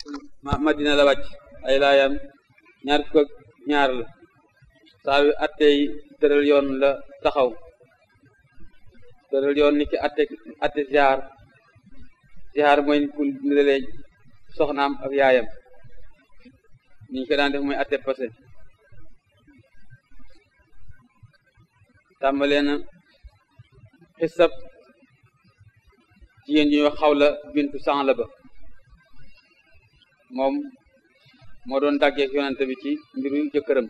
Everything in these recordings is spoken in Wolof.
ma madina la wàcc ay laayam ñaar fukk ak ñaar la saa wi attey tëral yoon la taxaw tëral yoon ni ki atte atte ziar ziar mooy nit ku nirelee soxnaam ak yaayam niñ ko daan def mooy atte passé tàmbalee na xisab jigéen ñuy wax xawla bintu sanla ba moom moo doon dàggeek yonante bi ci mbiru jëkkëram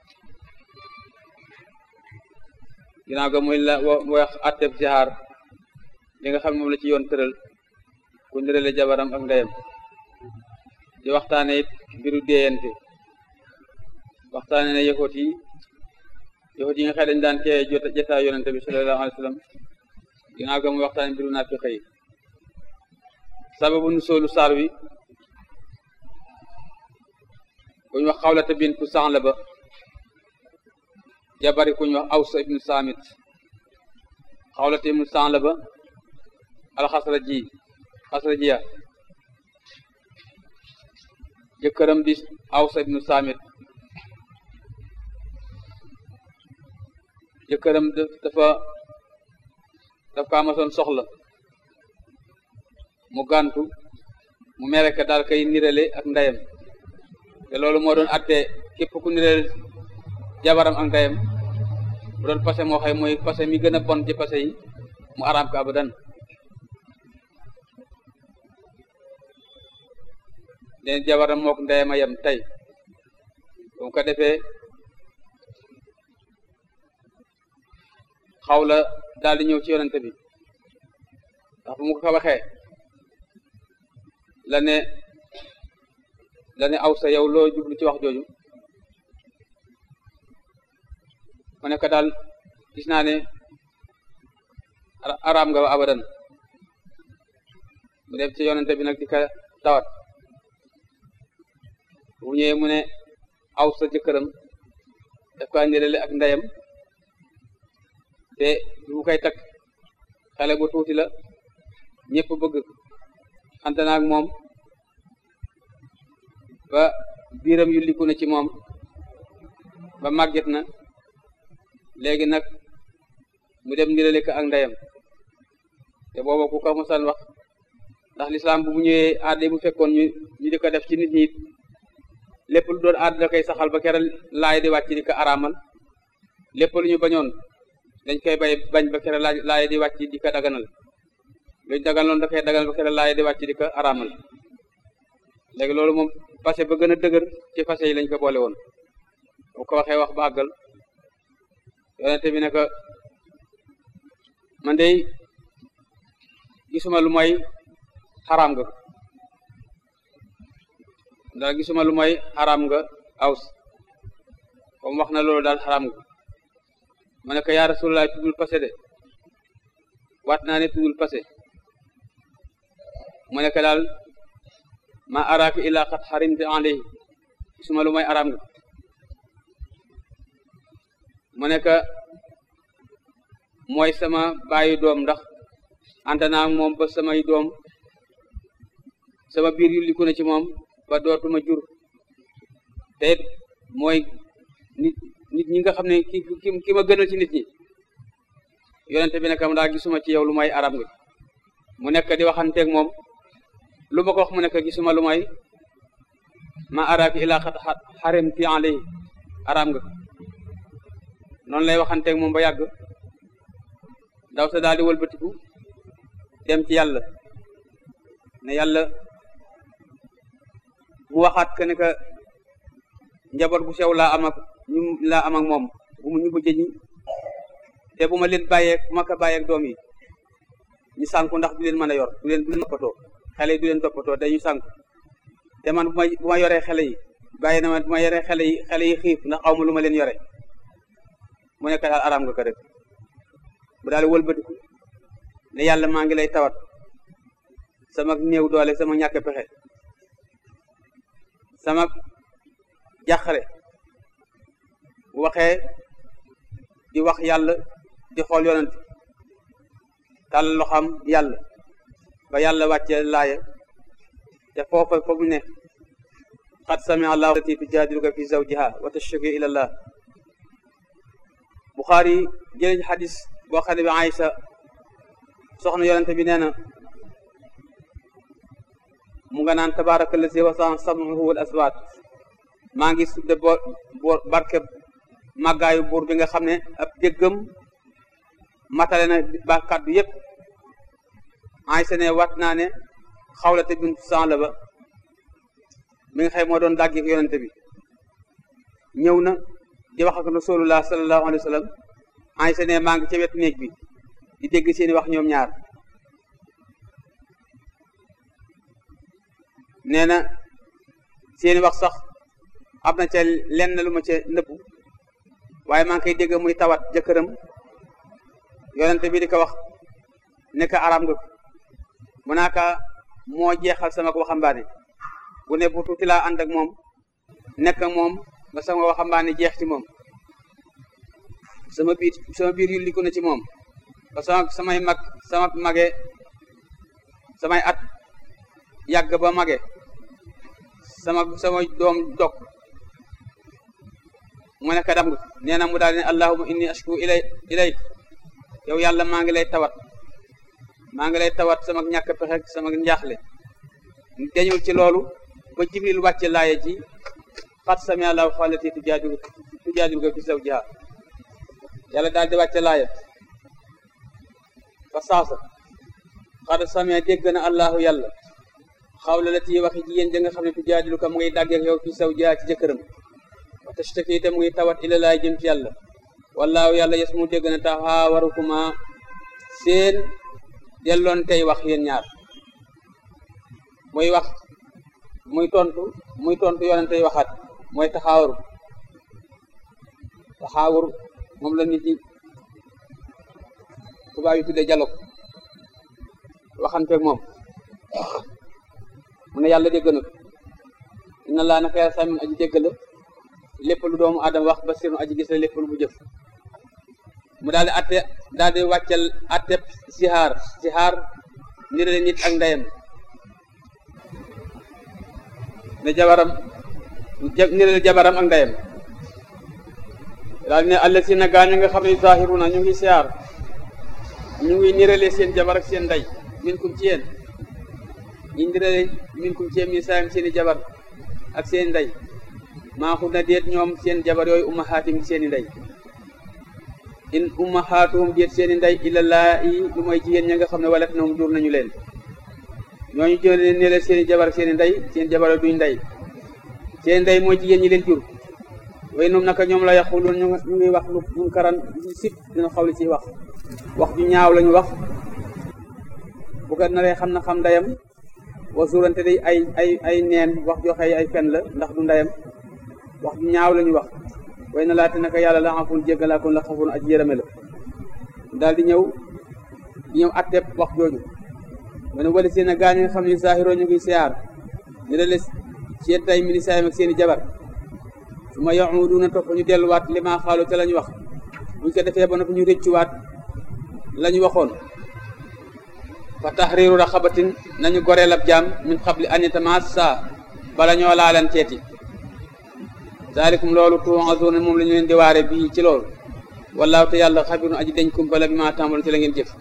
ginnaaw ga muy la wax atteb zihaar li nga xam ne moom la ci yoon tëral ku ndirale jabaram ak ndeyam di waxtaane it mbiru déeyante waxtaane ne yëxoot yi yëxoot yi nga xëy dañ daan kee jotaa yonante bi sallallahu alayhi wa sallam ginnaaw ga muy waxtaane mbiru naafiqa yi sababu nu soolu saar wi kuñ wax xawlata bintu sanla ba jabari kuñ wax awsa ibnu saamit xawlata ibnu sanla ba alxasra ji xasra jiya jëkkëram di awsa ibnu saamit jëkkëram dafa daf ko amasoon soxla mu gàntu mu mere ka daal kay nirale ak ndeyam te loolu moo doon atte képp ku nirale jabaram ak ndeyam bu doon passé moo xëy mooy passé mi gën a bon ci passé yi mu araam ko abadan leen jabaram mook ndeyam a yem tey bu ko defee xaw la daal di ñëw ci yonente bi ndax bu mu ko waxee la ne la ne aw sa yow loo jublu ci wax jooju mu ne ko daal gis naa ne araam nga ba abadan mu dem ci yonente bi nag di ko tawat bu ñëwee mu ne aw sa jëkkëram daf ko ndirale ak ndeyam te bu koy takk xale bu tuuti la ñëpp bëgg xante naag moom ba biiram yu liku na ci moom ba màgget na léegi nag mu dem ndirale ko ak ndeyam te booba ku ko mosaan wax ndax lislaam bu mu ñëwee aade bu fekkoon ñu ñu di ko def ci nit ñi lépp lu doon aada da koy saxal ba keral laay di wàcc di ko araamal lépp lu ñu bañoon dañ koy bay bañ ba keral laay di wàcc di ko daganal luñ daganaloon da koy daganal ba keral laay di wàcc di ko araamal léegi loolu moom passé ba gën a dëgër ci passé yi lañ ko boole woon bu ko waxee wax ba àggal yonente bi ne ko man de gisuma lu mooy xaraam nga daal gisuma lu mooy xaraam nga aws comme wax na loolu daal xaraam nga ma ne ko yaa rasulullah tuddul passé de waat naa ne tuddul passé mu ne ko daal ma araaki illa xat xarimte alayhi gisuma lu mooy araam nga mu ne ko mooy sama baayu doom ndax anta naa moom ba samay doom sama biir yu liku na ci moom ba dootuma jur te it mooy nit nit ñi nga xam ne ki ki ki ma gënal ci nit ñi yonente bi nekam daa gisuma ci yow lu may arab nga mu nekk di waxanteeg moom lu ma ko wax mu nekk gisuma lu may ma araaki ilaa xat xarim ti alay arab nga noonu lay waxanteeg moom ba yàgg ndaw sa daal di wëlbatiku dem ci yàlla ne yàlla mu waxaat que ne que njaboot bu sew laa am ak ñu laa am ak moom bu mu ñu mujj ñi te bu ma leen bàyyeeg bu ma ko bàyyeeg doom yi ñu sànku ndax du leen mën a yor du leen du leen toppatoo xale yi du leen toppatoo dañu sànku te man bu ma bu ma yoree xale yi bàyyi na ma bu ma yoree xale yi xale yi xiif ndax aw ma lu ma leen yore mu nekk daal araam nga ko rek bu daal wëlbatiku ne yàlla maa ngi lay tawat sama néew doole sama ñàkk pexe sama jàqare bu waxee di wax yàlla di xool yonent tàll loxam yàlla ba yàlla wàcce laaya te foofa foofu ne qad samia allahu lati tujaadiluka fi zawjiha wa tashtaki ila allah Buxaari jëlee xadis boo xam ne bi Aïsa soxna yonente bi nee na mu nga naan tabaraka lazi wasaa sam'uhu wal aswaat maa ngi sudde bo bo barke màggaayu buur bi nga xam ne ab déggam matale na ba kàddu yépp Aysa ne wat naa ne xawlate bintu Saalaba mi nga xëy moo doon dàggi yonente bi ñëw na di wax ak rasulullah sallallahu alayhi wa sallam Aysa ne maa ngi ca wetu néeg bi di dégg seeni wax ñoom ñaar nee na seeni wax sax am na ca lenn lu ma ca nëbbu waaye maa ngi koy dégg muy tawat jëkkëram yonente bi di ko wax nekk aram nga mu naaka moo jeexal sama waxambaane bu ne bu tuuti laa ànd ak moom nekk moom ba sama waxambaane jeex ci moom sama biir sama biir yulliku na ci moom ba sama samay mag sama mage samay at yàgg ba mage sama sama doom dog mu nekk dam nga nee na mu daal ne allahuma inni ashku ilay ilay yow yàlla maa ngi lay tawat maa ngi lay tawat sama ñàkk pexe sama njaaxle dañul ci loolu ba jibril wàcce laaye ji xat sami allahu xaalati tujaadilu tujaadiluka fi zawjiha yàlla daal di wàcce laaya fa saasa xad samia dégg na allahu yàlla xawla la tii waxi jigéen ja nga xam ne tujaadiluka mu ngi dàggeek yow fi zawjiha ci jëkkëram wa tashtaki te mu ngi tawat ila laay jëm ci yàlla wallaahu yàlla yes mu dégg na taxaawarukuma seen delloon tey wax yéen ñaar muy wax muy tontu muy tontu yonente yi waxaat mooy taxaawaru taxaawur moom la nit ñi tubaab yi tuddee dialogue waxanteeg moom mu ne yàlla dégg na inna laa naka yàlla samin aji dégg la lépp lu doomu aadama wax ba sirnu aji gis la lépp lu mu jëf mu daal di atte daal di wàccel atteb sihaar sihaar nirale nit ak ndeyam ne jabaram nirale jabaram ak ndeyam daal ne alla si na gaañu nga xam ne zahiruna ñu ngi sihaar ñu ngi nirale seen jabar ak seen ndey min kum ci yéen ñu nirale min kum ci yéen mi saayam seeni jabar ak seen ndey maaxul na déet ñoom seen jabar yooyu umahaatim seeni ndey in ummahaatuhum déet seeni ndey illa laa yi lu mooy jigéen ña nga xam ne walat noom jur nañu leen ñooñu jël ne leen seeni jabar seeni ndey seen jabar duñ ndey seen ndey mooy jigéen ñi leen jur way noom naka ñoom la yaquluun ñu ngi wax lu mun karan sib dina xawli ci wax wax ju ñaaw lañu wax bu ko naree xam na xam ndeyam wa suurante day ay ay ay neen wax joxe ay fen la ndax du ndeyam wax ju ñaaw lañu wax way na laate naka yàlla la afun jéggalaakoon la xafoon aji yërëme la daal di ñëw di ñëw atteb wax jooju wane wali seen a gaañ nga xam ne saahiroo ñu ngi siyaar ñu dale seen tay mini saayam ak seen i jabar su ma yauduna topp ñu delluwaat li maa xaalu te la ñu wax buñ ko defee ba noppi ñu rëccuwaat la ñu waxoon fa tahriru raqabatin nañu goreel ab jaam min xabli an yatamassa bala ñoo laalan teeti daalikum loolu tuu'azuuna moom la ñu leen di waare bii ci loolu wallaahu te yàlla xabirun aji dañ kumpala bi ma tàmbaloon ci la ngeen jëf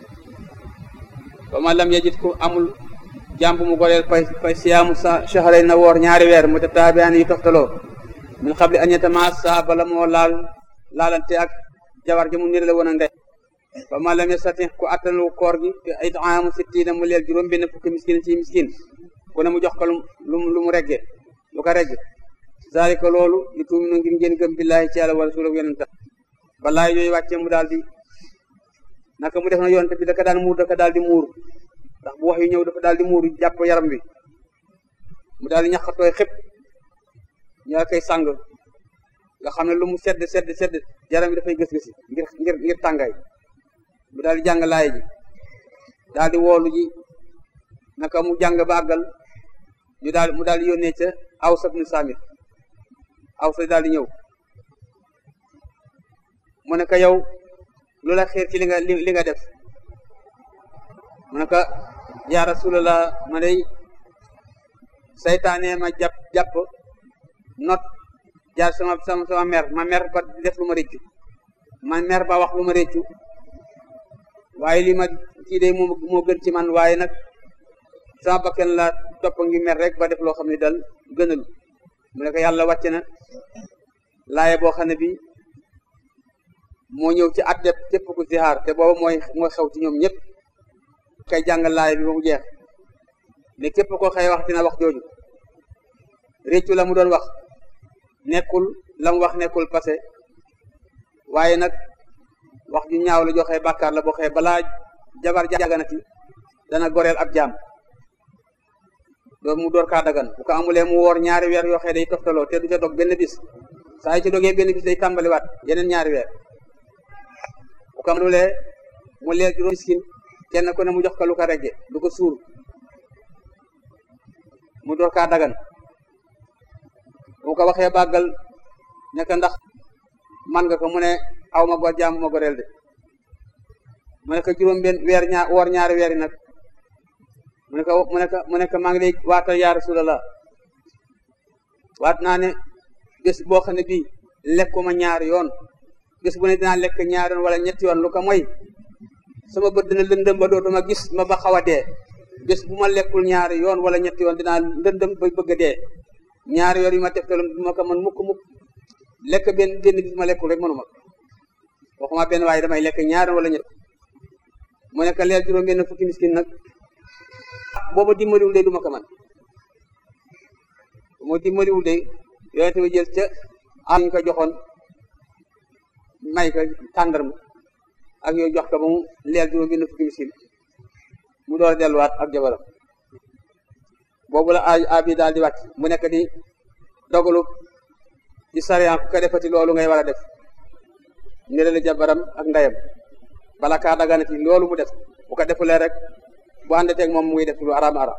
ba ma lam yajid ku amul jàmb mu goreel fay fay siyaamu sa shahray na woor ñaari weer mu te taabiyaan yu toftaloo min xabli an yatamassa bala moo laal laalante ak jabar ji mu nirale woon ak ndey ba ma lam yastati ku attanu koor gi te itaamu sittiina mu leel juróom benn fukki miskin ci miskin ku ne mu jox ko lu lu mu regge lu ko regge zalika loolu li tuuminu ngir ngeen gëm billahi ci yàlla wa rasulahu yonent balaa yooyu wàccee mu daal di naka mu def na yonent bi daka daan muur daka daal di muur ndax bu wax yu ñëw dafa daal di muur jàpp yaram bi mu daal di ñaxatooy xëpp ñaa koy sàng nga xam ne lu mu sedd sedd sedd yaram bi dafay gës-gësi ngir ngir ngir tàngaay mu daal di jàng laay ji daal di woolu ji naka mu jàng ba àggal ñu daal mu daal di yónnee ca Aws ibn Saamit Aws daal di ñëw mu ne ko yow lu la xiir ci li nga li nga def mu ne ko yaa rasulallah ma day saytaane ma jàpp jàpp not jaar sama sama sama mer ma mer ba def lu ma réccu ma mer ba wax lu ma réccu waaye li ma kii de moo moo gën ci man waaye nag sama bakken la topp ngi mer rek ba def loo xam ne dal gënalu mu ne ko yàlla wàcc na laaye boo xam ne bi moo ñëw ci at def képp ku zihaar te booba mooy mooy xew ci ñoom ñëpp kay jàng laaye bi ba mu jeex ne képp ko xëy wax dina wax jooju réccu la mu doon wax nekkul la mu wax nekkul passé waaye nag wax ju ñaaw la joxe bàkkaar la boo xëy balaa jabar jàgganati dana goreel ab jaam doon mu door kaa dagan bu ko amulee mu woor ñaari weer yoo xëy day toftaloo te du ca dog benn bis saa yi ci dogee benn bis day tàmbaliwaat yeneen ñaari weer bu ko amulee mu leer juróom miskin kenn ku ne mu jox ko lu ko regge du ko suur mu door kaa dagan bu ko waxee bàggal nekk ndax man nga ko mu ne aw ma gor jaamu ma goreel de mu ne ko juróom benn weer ñaar woor ñaari weer yi nag mu ne ko mu ne ko mu ne ko maa ngi lay waatal yaa rasulallah waat naa ne bés boo xam ne bii lekkuma ñaari yoon bés bu ne dinaa lekk ñaari yoon wala ñetti yoon lu ko mooy sama bët dina lëndëm ba dootuma gis ma ba xaw a dee bés bu ma lekkul ñaari yoon wala ñetti yoon dinaa lëndëm ba bëgg a dee ñaari yoon yu ma teftalum du ma ko mën mukk mukk lekk benn benn bis ma lekkul rek mënuma waxuma benn waaye damay lekk ñaari wala ñett mu nekk leer juróom benn fukki miskin nag booba dimbaliwul de du ma ko man moo dimbaliwul de yonente bi jël ca am ñu ko joxoon may ko tàndarma ak yooyu jox ko ba mu leer juróom benn fukki miskin mu door a delluwaat ak jabaram boobu la ay abi daal di wàcc mu nekk di dogalu ci sariya ku ko defati loolu ngay war a def nirale jabaram ak ndeyam bala kaa daganati loolu mu def bu ko defulee rek bu àndateeg moom muy def lu araam araam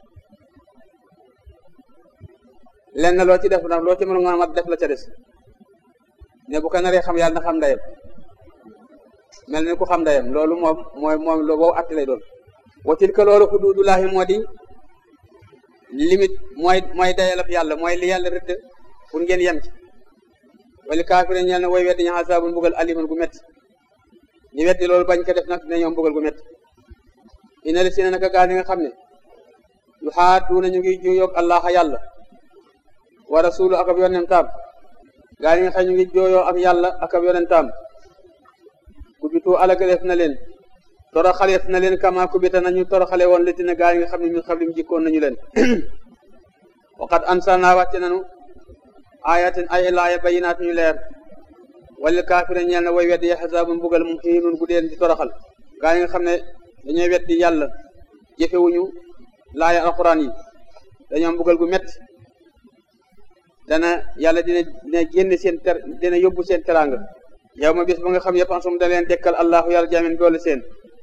lenn loo ci def nag loo ci mën nga mat def la ca des ne bu ko naree xam yàlla na xam ndeyam mel ni ku xam ndeyam loolu moom mooy moom loo boobu atti lay doon wa tilka loolu xuduudullaahi moo di limite mooy mooy dayalab yàlla mooy li yàlla rëdd pour ngeen yem ci wali kaafire ñeel na way weddi ñu asaabun mbugal aliman gu métti ñu weddi loolu bañ ko def nag dina ñoom mbugal gu métti ina li si ne naka gaa yi nga xam ne yu xaatuuna ñu ngi jooyoog allah yàlla wa rasulu ak ab yonentam gaa yi nga xam ñu ngi jooyoo ak yàlla ak ab yonentam kubitu alagaleef na leen toroxaleef na leen kama kubita nañu toroxale woon liti ne gaa yi nga xam ne min xablim jikkoon nañu leen waqad ansalna wàcce nanu ayatin ay laaya bayinaat ñu leer wala kaafire ñeel na way weddi yaxasaabu mbugal mu xiinun gu deen di toroxal gaa yi nga xam ne dañooy weddi yàlla jëfewuñu laaya alquran yi dañoo mbugal gu métti dana yàlla dina dina génn seen ter dina yóbbu seen teranga yow ma bis ba nga xam yëpp ansum da leen dekkal allahu yàlla jaamin doole seen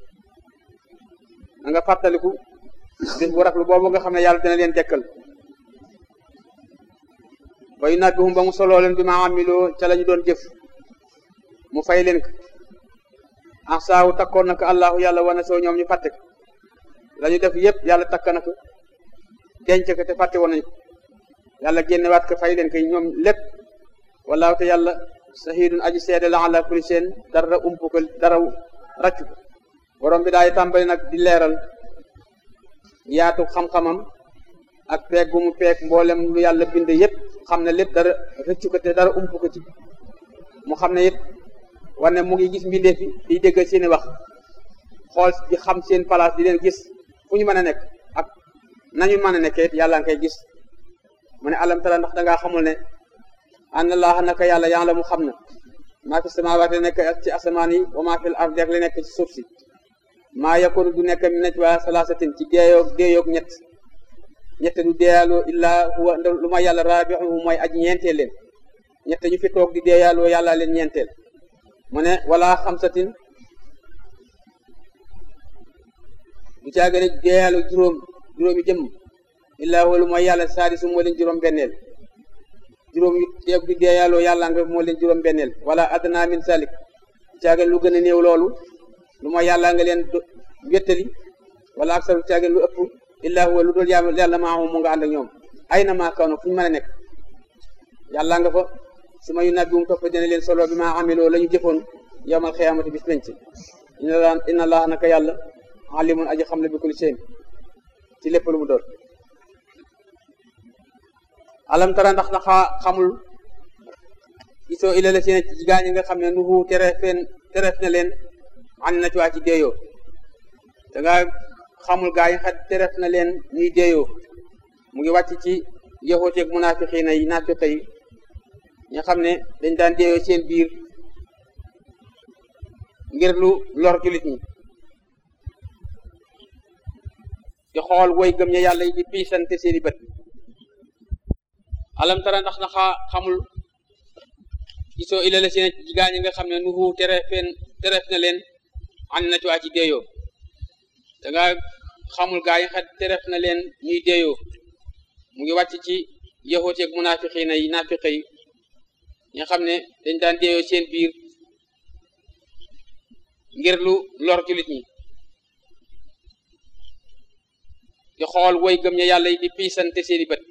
na nga fàttaliku bis bu raflu boobu nga xam ne yàlla dina leen dekkal way nabbihum ba mu soloo leen bi ma amiloo ca la ñu doon jëf mu fay leen ko ansaawu takkoon na ko allahu yàlla wana soo ñoom ñu fàtte ko la ñu def yëpp yàlla takk na ko denc ko te fàtte woon nañu ko yàlla génnewaat ko fay leen ko ñoom lépp wallaahu te yàlla sahidun aji seede la ala kulli seen dara umpu ko dara raccu ko borom bi daay tàmbali nag di leeral yaatu xam-xamam ak peeg gu mu peeg mboolem lu yàlla bind yëpp xam ne lépp dara rëccu ko te dara umpu ko ci mu xam ne it war ne mu ngi gis mbindeef yi di dégg seeni wax xool di xam seen place di leen gis fu ñu mën a nekk ak nañu mën a nekkee it yàlla nga koy gis mu ne alam tara ndax dangaa xamul ne anna laaha naka yàlla yaa la mu xam na maa fi samaawaati nekk ci asamaan yi wa maa fil ardi ak li nekk ci suuf si maa yakunu du nekk min najwa salaasatin ci deeyoog deeyoog ñett ñett du deeyaaloo illaa huwa lu ma yàlla raabixuhu mooy aji ñeenteel leen ñett ñu fi toog di deeyaaloo yàlla leen ñeenteel mu ne wala xamsatin du caa gën a deeyaaloo juróom juróomi jëmm illaa huwa lu mooy yàlla saadisu moo leen juróom benneel juróom yu teeg di deeyaaloo yàlla nga moo leen juróom benneel wala adna min salik du caa gën lu gën a néew loolu lu mooy yàlla nga leen wéttali wala aksaru caa gën lu ëpp illaa huwa lu dul yàlla maahu mu nga ànd ak ñoom ay na maa kaw na fu ñu mën a nekk yàlla nga fa su ma yu nabbi um topp dina leen solo bi maa amiloo la ñu jëfoon yowmal xiyaamati bis penc inna laa inna laa naka yàlla alimun aji xam la bi kulli seen ci lépp lu mu doon alam tara ndax na xamul gisoo ila la seen ci gaañ nga xam ne nuhu terefeen teref na leen an na ci waa ci deeyoo danga xamul gaañ xat teref na leen ñuy deeyoo mu ngi wàcc ci yahooteeg munaafiqiina yi naafiqa yi ña xam ne dañ daan deeyoo seen biir ngir lu lor julit ñi di xool woy gëm ña yàlla yi di piisante seeni bët alam tara ndax na xamul gisoo ila la seen ci gaañ nga xam ne nuhu terefeen teref na leen an na ci waa ci deeyoo danga xamul gaañ xat teref na leen ñuy deeyoo mu ngi wàcc ci yahooteeg munaafiqiina yi naafiqa yi ña xam ne dañ daan deeyoo seen biir ngir lu lor julit ñi di xool woy gëm ña yàlla yi di piisante seeni bët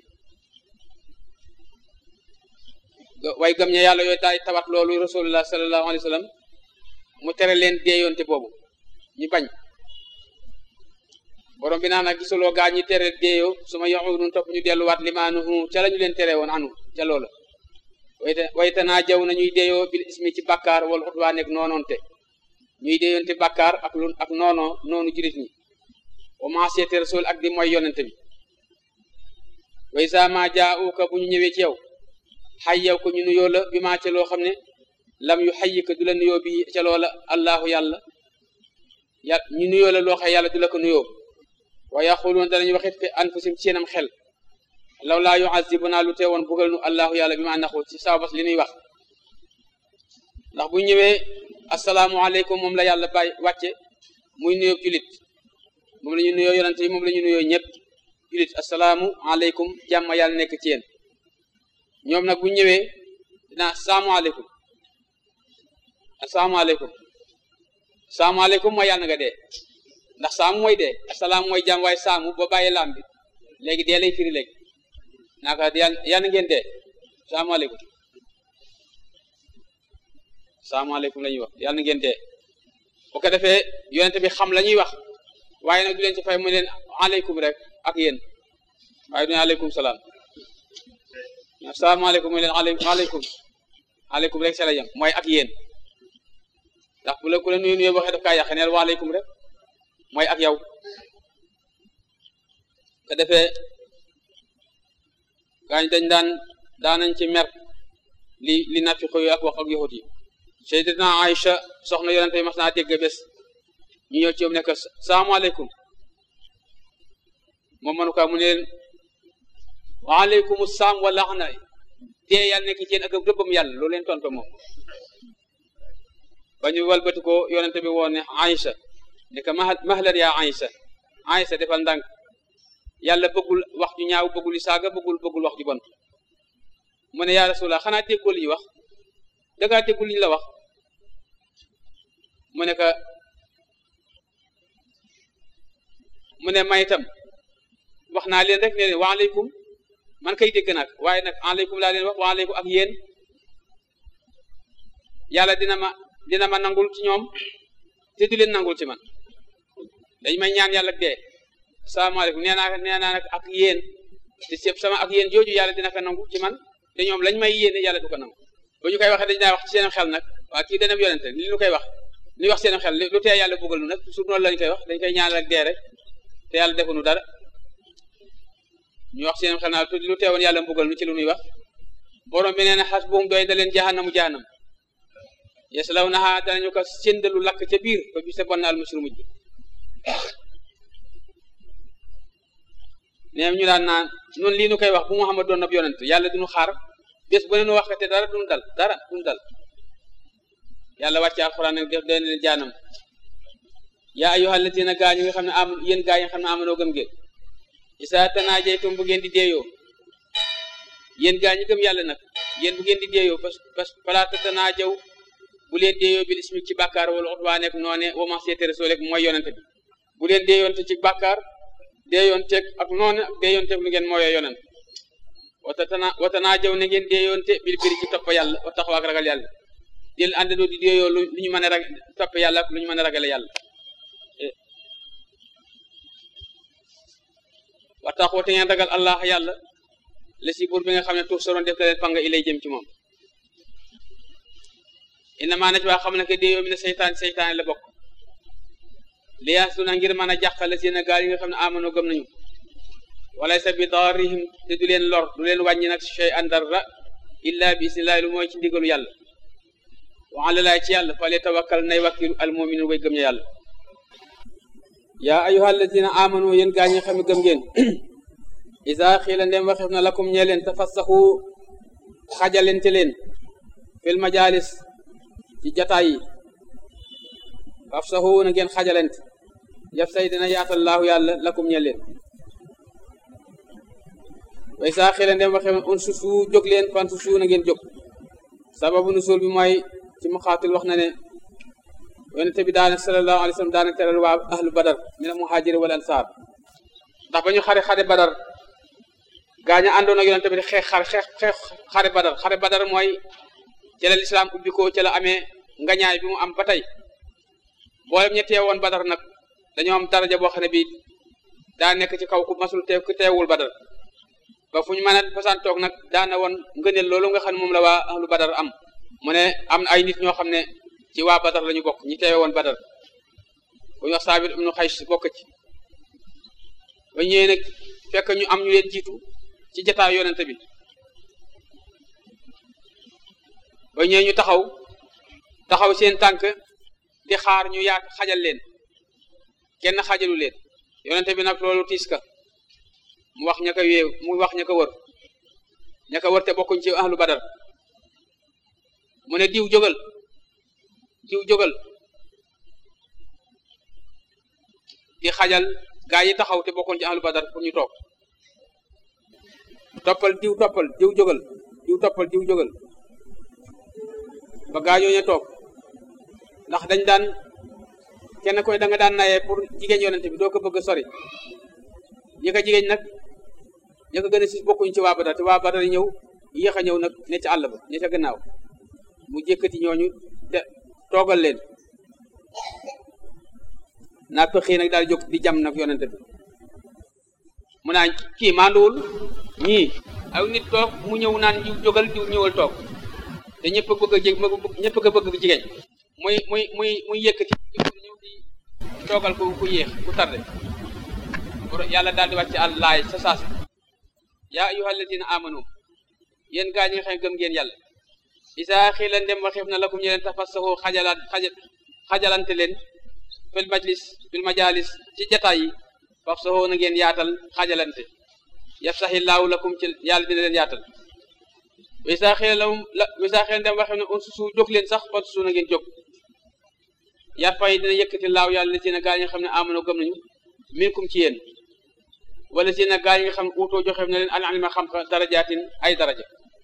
way gëm ña yàlla yooyu daay tawat loolu rasulullah sallallahu alayhi wa sallam mu tere leen deeyoonte boobu ñu bañ borom bi naa nag gisuloo gaa ñi tere deeyoo su ma yaxudun topp ñu delluwaat limaanuhu ca la ñu leen tere woon anu ca loola wayte wayte naa jaw na ñuy deeyoo bil ismi ci bàkkaar wala xutwaa nekk noonoonte ñuy deeyoonte bàkkaar ak lu ak noono noonu jurit ñi wa maasiyati rasul ak di mooy yonente bi way sa ma jaauka bu ñu ñëwee ci yow xay yow ko ñu nuyoo la bi maa ca loo xam ne lam yu xayyi ka du la nuyoo bi ca loola allahu yàlla ya ñu nuyoo la loo xam yàlla du la ko nuyoo wa yaquluun danañu waxit fi anfusim ci seenam xel law laa yuazibuna lu teewoon bugal nu allahu yàlla bi ma naxu ci sababas li nuy wax ndax bu ñëwee asalaamualeykum moom la yàlla bàyyi wàcce muy nuyoo julit moom la ñu nuyoo yonante yi moom la ñu nuyoo ñëpp julit asalaamu aleykum jàmm yàlla nekk ci yéen ñoom nag bu ñëwee dinaa asalaamaaleykum asalaamaaleykum asalaamaaleykum mooy yàlla nga dee ndax saamu mooy dee asalaam mooy jàmm waaye saamu ba bàyyi laam bi léegi dee lay firi léegi naaka yàlla ngeen dee asalaamaaleykum asalaamaaleykum la ñuy wax yàlla ngeen dee bu ko defee yonente bi xam la ñuy wax waaye nag du leen ci fay mu leen aleykum rek ak yéen waaye du ne aleykum salaam asalaamaaleykum mu leen aleykum aleykum rek sa la yem mooy ak yéen ndax bu la ku la nuyu nuyu waxee daf kaa yàq neel waaleykum rek mooy ak yow ko defee gaañ dañ daan daanañ ci mer li li nafiqo yu ak wax ak yahut yi sayyidatuna Aïcha soxna yonente yi mas naa dégg bés ñu ñëw ci yow nekk salaamaaleykum moom mënu kaa mu ne leen waaleykum salaam wa laxna dee yàlla nekk ci yéen ak rëbbam yàlla loolu leen tontu moom ba ñu walbati ko yonente bi woon ne Aïcha ne que mahlan yaa Aïcha Aïcha defal ndànk yàlla bëggul wax ju ñaaw bëggul i saaga bëggul bëggul wax ju bon mu ne yaa rasulallah xanaa déggoo li ñu wax dangaa déggul li ñu la wax mu ne que mu ne may itam wax naa leen rek ne leen waaleykum man kay dégg nag waaye nag aleykum laa leen wax waaleykum ak yéen yàlla dina ma dina ma nangul ci ñoom te du leen nangul ci man dañ may ñaan yàlla dee salaamaaleykum nee naa nee naa nag ak yéen te sëb sama ak yéen jooju yàlla dina ko nangu ci man te ñoom lañ may yéene yàlla du ko nangu ba ñu koy waxee dañ daa wax ci seen xel nag waa kii dana yonente li ñu koy wax li wax seen xel lu tee yàlla buggal nu nag toujours noonu lañ koy wax dañ koy ñaan rek dee rek te yàlla defuñu dara ñu wax seen xel naa lu teewoon yàlla mbugal nu ci lu nuy wax borom bi nee na xas buum doy da leen jahannamu jahannam yaslawnaha danañu ko séndalu lakk ca biir ba bi sa bon al musru mujj neem ñu daan naan noonu lii nu koy wax bu Muhammad doon ab yonent yàlla duñu xaar bés bu ne nu waxate dara duñu dal dara duñu dal yàlla wàcce alxuraan nag def doy na leen jaanam yaa ayyuhal lazina gaa ñi nga xam ne am yéen gaa yi nga xam ne amanoo gëm ngeen isa tanaajaytum bu ngeen di deeyoo yéen gaa ñi gëm yàlla nag yéen bu ngeen di deeyoo parce que fala tatanaajaw bu leen deeyoo bil ismi ci bàkkaar wala xutbaa nekk noone wama seete rasul rek mooy yonente bi bu leen deeyoonte ci bàkkaar deeyoonteeg ak noone ak deeyoonteeg lu ngeen mooyoo yonent watatana watanaa jaw na ngeen déeyoonte bil biri ci topp yàlla wa taxaw ak ragal yàlla del àndandoo di déeyoo lu ñu mën a rag topp yàlla lu ñu mën a ragale yàlla wa taxaw te ngeen ragal allah yàlla la si buur bi nga xam ne tuuf soroon def na leen panga ilay jëm ci moom innamaa naj waa xam ne que déeyoo mi ne seytaan seytaane la bokk liyaas du na ngir mën a jàqale seen gaal yi nga xam ne amanoo gëm nañu wala sa bi darihim te du leen lor du leen wàññi nag shay an dara illa bi isnillahi lu mooy ci ndigalu yàlla wa ala laay ci yàlla fale tawakkal nay wakkilu al mu'minu way gëm ña yàlla yaa ayyuha alladina amanu yéen gaa ñi xam ne gëm ngeen isa xiila ndem waxef na lakum ñee leen tafassaxu xajalente leen fil majalis ci jataay yi fafsaxu na ngeen xajalent yaf say dina yaatal laahu yàlla lakum ñee leen way saa xila ndem waxe un susu jóg leen fan susu na ngeen jóg sababu nusul bi mooy ci muxaatil wax na ne yonente bi daana sallallahu alayhi wa sallam daana teral waa ahlu badar mina muhajiri wal ansaar ndax ba ñu xare xare badar gaaña àndoon ak yonente bi di xeex xare xeex xeex xare badar xare badar mooy ci la lislaam ubbi ko ci la amee ngañaay bi mu am ba tey boolem ña teewoon badar nag dañoo am daraja boo xam ne bii daa nekk ci kaw ku masul teew ku teewul badar ba fu ñu mën a fasaan toog nag daana woon ngëneel loolu nga xam ne moom la waa ahlu badar am mu ne am ay nit ñoo xam ne ci waa badar la ñu bokk ñi teewe woon badar bu ñu wax saabit ibnu xays bokk ci ba ñëwee nag fekk ñu am ñu leen jiitu ci jataay yonente bi ba ñëwee ñu taxaw taxaw seen tànk di xaar ñu yaat xajal leen kenn xajalu leen yonente bi nag loolu tiis ka mu wax ña ko wéew mu wax ña ko wër ña ko wër te bokkuñ ci ahlu badar mu ne diw jógal diw jógal di xajal gaa yi taxaw te bokkuñ ci ahlu badar pour ñu toog toppal diw toppal diw jógal diw toppal diw jógal ba gaa ñooñu toog ndax dañ daan kenn koy da nga daan nayee pour jigéen yonente bi doo ko bëgg sori ñi ko jigéen nag ñi ko gën a si bokkuñ ci waa Badar te waa Badar ñëw yéex a ñëw nag ne ci àll ba ne ca gannaaw mu jëkkati ñooñu te toogal leen naa pëxii nag daal jóg di jam nag yonente bi mu naan kii manduwul ñii aw nit toog mu ñëw naan jiw jógal jiw ñëwal toog te ñëpp a bëgg a jég ñëpp a bëgg jigéen muy muy muy muy yëkkati ñëw di toogal ku ku yéex ku tarde yàlla daal di wàcc àll laay sa saas yaa ayyuha alladina amanu yéen gaa ñi nga xam ne gëm ngeen yàlla isa xiila ndem waxeef na lakum ñe leen tafassaxu xajalaan xajalante leen fil majlis fil majalis ci jataay yi fafsaxu na ngeen yaatal xajalante yafsaxi laahu lakum ci yàlla dina leen yaatal isa xiila lahum isa xiila ndem waxeef na un susu jóg leen sax fan susu na ngeen jóg yarfay dina yëkkati laaw yàlla li ci na gaa ñi nga xam ne amano gëm nañu minkum ci yéen wala si nag gaa yi nga xam ne uutoo joxe na leen al ilma xam darajaatin ay daraja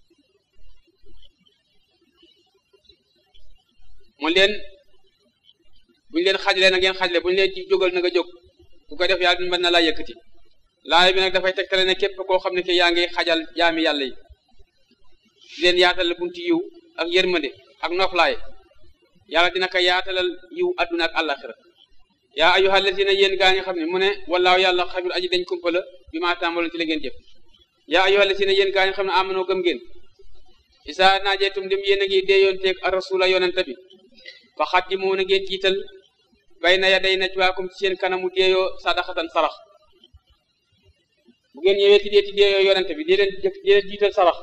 mu leen buñu leen xajlee na ngeen xajle buñu leen ci jógal na nga jóg ku ko def yàlla mën na laa yëkkati laay bi nag dafay tegtale ne képp koo xam ne ke yaa ngi xajal jaami yàlla yi di leen yaatal bunti yiw ak yërmande ak noflaay yàlla dina ko yaatalal yiw adduna ak àllaxira yaa ayyuha allazina yéen gaa nga xam ne mu ne wallaahu yàlla xabir aji dañ kumpa la bi maa tàmbaloon ci la ngeen jëf yaa ayyuha allazina yéen gaa nga xam ne amanoo gëm ngeen isa naajeetum dim yéen a ngi deeyoonteeg a rasula yonente bi fa xaddimu na ngeen jiital bay na ya day najwaakum ci seen kanamu deeyoo sadaxatan sarax bu ngeen ñëwee ti dee ti deeyoo yonente bi di leen di leen jiital sarax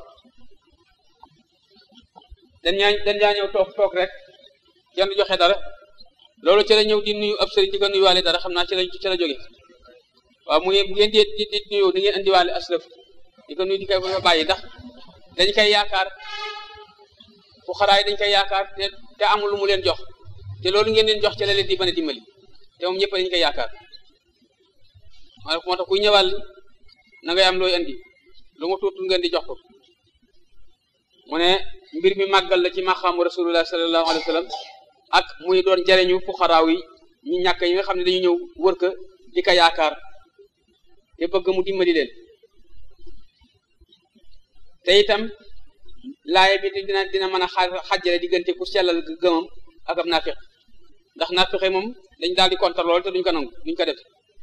dañ ñaa dañ ñaa ñëw toog toog rek kenn du joxe dara loolu ci la ñëw di nuyu ab sëriñ di ko nuyuwaale dara xam naa ci la ci la jóge waaw mu bu ngeen di di di nuyu di ngeen indiwaale aslëf di ko nuyu di koy fa bàyyi ndax dañ koy yaakaar fu xaraay dañ koy yaakaar te te amul lu mu leen jox te loolu ngeen leen jox ci la leen di mën a dimbali te moom ñëpp dañ koy yaakaar maa moo tax kuy ñëwal na ngay am looy andi lu mu tuutul ngeen di jox ko mu ne mbir mi màggal la ci maqaamu rasulullah sallallahu alayhi wa sallam ak muy doon jariñu fuxaraaw yi ñu ñàkk yi nga xam ne dañu ñëw wër ko di ko yaakaar te bëgg mu dimbali leen te itam laaya bi dina dina mën a xajjale diggante ku sellal gëmam ak ab naafiq ndax naafiqe moom dañ daal di contre lool te duñ ko nangu duñ ko def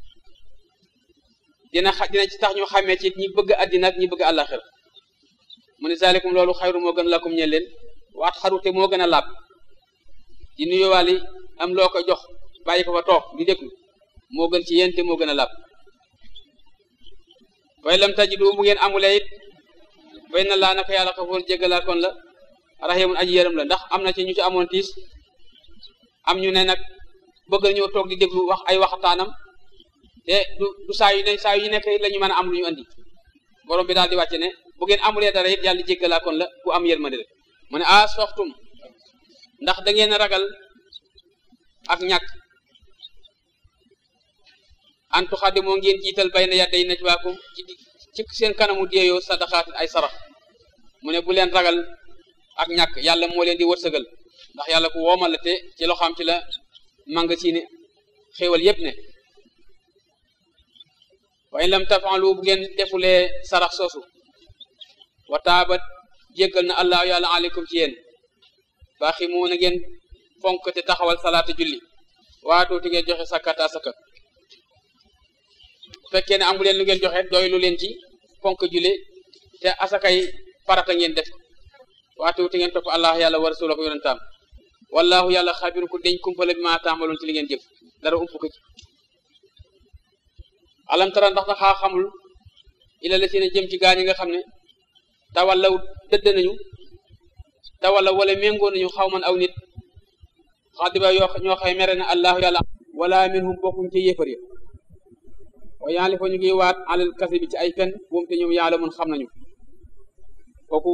dina xa dina ci tax ñu xàmmee ci ñi bëgg àddina ak ñi bëgg àllaxira mu ne zalikum loolu xayru moo gën lakum ñe leen waat xarute moo gën a laab di nuyuwaali am loo ko jox bàyyi ko fa toog di déglu moo gën ci yéen te moo gën a laab way lam tajidu bu ngeen amulee it bay na laa naka yàlla xafoor jéggalaa kon la rahimun aji yërëm la ndax am na ci ñu ci amoon tiis am ñu ne nag bëgg ñëw toog di déglu wax ay waxtaanam te du du saa yu ne saa yu nekk la ñu mën a am lu ñu andi borom bi daal di wàcce ne bu ngeen amulee dara it yàlla jéggalaa kon la ku am yërmande la mu ne a soxtum ndax da ngeen ragal ak ñàkk antu xaddi moo ngeen jiital bay na yadday najwaakum ci ci seen kanamu deeyoo sadaqaatin ay sarax mu ne bu leen ragal ak ñàkk yàlla moo leen di wërsëgal ndax yàlla ku woomal la te ci loxoom ci la manga si ne xéewal yépp ne wa in lam tafaalu bu ngeen defulee sarax soosu wa taabat jéggal na allah yàlla aleykum ci yéen baaxi mu na ngeen fonk te taxawal salaata julli waatoo te ngeen joxe sakkata sakka bu fekkee ne amu leen lu ngeen joxe doylu leen ci fonk julli te asakay farata ngeen def waatoo te ngeen topp allah yàlla wa rasuula ko yonentaam wallahu yàlla xabiru ku deñ kumpala bi maa taamaloon ci li ngeen jëf dara ump ko ci alam tara ndax daxaa xamul ila la seen jëm ci gaa ñi nga xam ne tawallaw dëdd nañu tawalla wala méngoo nañu xaw man aw nit xadiba yoo ñoo xay mere na allahu yàlla wala minhum bokkuñ ci yéefar ya wa yaali fa ñu ngi waat alal kasi bi ci ay fen moom te ñoom yàlla mun xam nañu kooku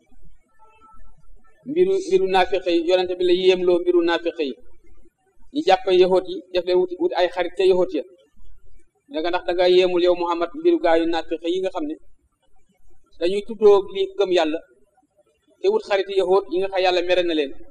mbiru mbiru naafiqe yi yonente bi la yéemloo mbiru naafiqe yi ñi jàpp yahoot yi def leen wut wut ay xarit ca yahoot ya danga ndax da nga yéemul yow Muhammad mbiru gaayu naafiqe yi nga xam ne dañuy tuddoo li gëm yàlla te wut xariti yahoot yi nga xam yàlla mere na leen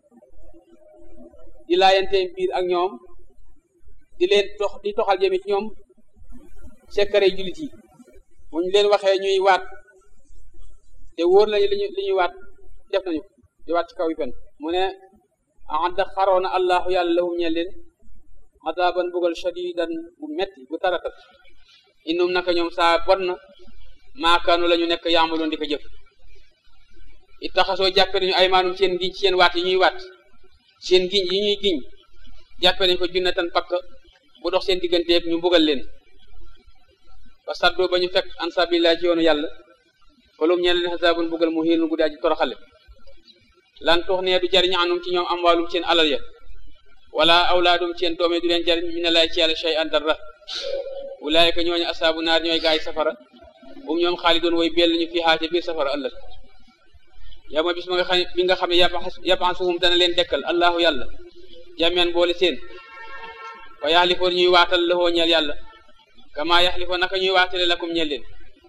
di laayante biir ak ñoom di leen tox di toxal jëme ci ñoom sekkare jullit yi bu ñu leen waxee ñuy waat te wóor nañu li ñu li ñuy waat def nañu di waat ci kaw yi fen mu ne adda xaroona allahu yàlla lahum ñe leen adaban bugal shadidan bu metti bu taratal innum naka ñoom saa bon na maakaanu la ñu nekk yaamaloon di ko jëf it taxasoo jàppe nañu ay maanum seen giñ seen waat yi ñuy waat seen giñ yi ñuy giñ jàppe nañu ko junnatan pakk bu dox seen digganteeg ñu mbugal leen ba saddoo ba ñu fekk an sabilillah ci yoonu yàlla falum ñeen leen xasaabun mbugal mu xiinul guddi aji toroxale lan tux nee du jariñ anum ci ñoom am waalum seen alal ya wala awlaadum seen doome du leen jariñ mi ne laay ci yàlla shay an dara ulaayika ñooñu asaabu naar ñooy gaay safara um ñoom xaalidoon way bell ñu fi xaate biir safara ëllëg yow ma bis ma nga xam bi nga xam ne yabansuhum dana leen dekkal allahu yàlla jameen boole seen wa yaxlifoon ñuy waatal lëxoo ñeel yàlla kama yaxlifoon naka ñuy waatale lakum ñeel leen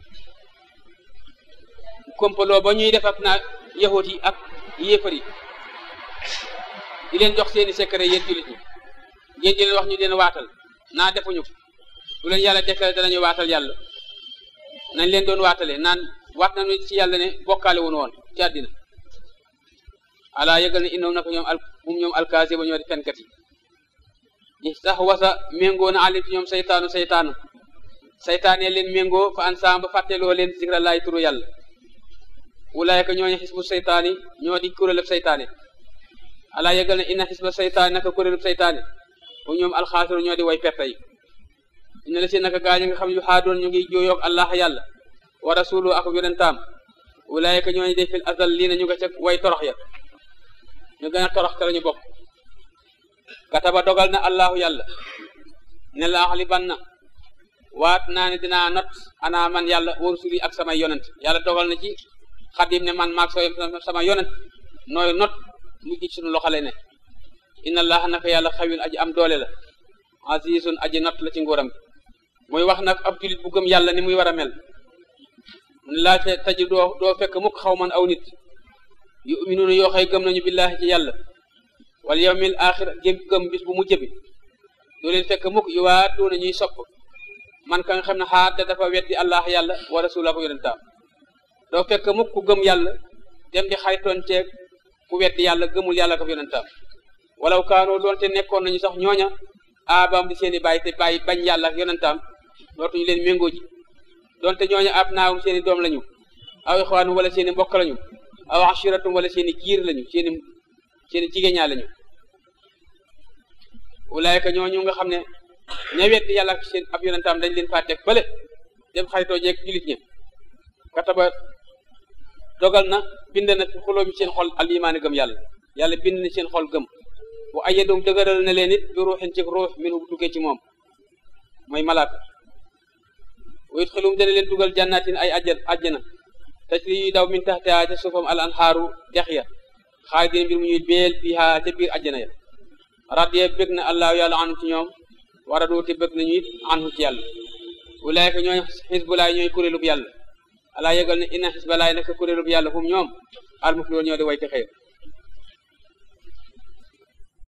kompaloo ba ñuy def ak naa yahoot yi ak yéefar yi di leen jox seeni secret yéen jullit ñi ngeen di leen wax ñu leen waatal naa defuñu du leen yàlla dekkale danañu waatal yàlla nañ leen doon waatale naan waat nañu ci yàlla ne bokkaale woon woon ci àddina ala yëgal ne innoom naka ñoom al mum ñoom alkaasi ba ñoo di fenkat yi sax wasa méngoo na alim ci ñoom saytaanu saytaanu saytaane leen méngoo fa an saam ba fàtteloo leen zikra laay turu yàlla wulaayka ñooñu xisbu saytaani ñoo di kuréelub saytaane ala yëgal ne inna xisba saytaani naka kuréelub saytaane bu ñoom alxaasiru ñoo di way perte yi ina la si naka gaa ñi nga xam yu xaadoon ñu ngi jooyoog allah yàlla wa rasulu ak yonentaam wulaayka ñooñu de fil azal lii na ñu nga ca way torox ya ñu gën a torox te lañu bokk kataba dogal na allahu yàlla ne la axli ban na waat naa ne dinaa not ana man yàlla wa rusuli ak samay yonent yàlla dogal na ci xadim ne man maag sama yonent nooy not mu ji sunu loxale ne inna allaha naka yàlla xawin aji am doole la azizun aji not la ci nguuram muy wax nag ab julit bu gëm yàlla ni muy war a mel mun laa te taji doo doo fekk mukk xaw man aw nit yuminuuna yoo xëy gëm nañu billahi ci yàlla wal yawmil axir gëm gëm bis bu mujj bi doo leen fekk mukk yu waa doona ñuy sopp man ka nga xam ne xaar da dafa weddi allah yàlla wa rasula ko yonentaam doo fekk mukk ku gëm yàlla dem di xaritoon teeg ku weddi yàlla gëmul yàlla ko yonentaam walaw kaanoo doonte nekkoon nañu sax ñooña aabaam di seeni bàyyi te bàyyi bañ yàlla ak yonentaam dootuñu leen méngoo ji doonte ñooña ab naawum seeni doom lañu aw ixwaanu wala seeni mbokk lañu aw ashiratum wala seeni giir lañu seeni seeni jigéñaa lañu ulaayka ñooñu nga xam ne ña weddi yàlla ak seen ab yonentaam dañ leen faa teg fële dem xaritoo jeeg julit ña kataba dogal na bind na fi xuloo mi seen xol al imaani gëm yàlla yàlla bind na seen xol gëm bu ayyadum dëgëral na leen it bi ruuxin ci ruux min bu tukkee ci moom mooy malaaka wa yudxilum dana leen dugal jannatin ay ajjan ajjana tajri yuy daw min taxtiha ca suufam al anhaaru dex ya xaalidin mbir mu ñuy beel fiiha ca biir ajjana ya radiya bëgg na allahu yàlla anu ci ñoom wara doote bëgg nañu it anhu ci yàlla ulaayka ñooy xisbulaay ñooy kuréelub yàlla alaa yëgal ne inna xisbalaay naka kuréelub yàlla hum ñoom al muflihoon ñoo di way te xëy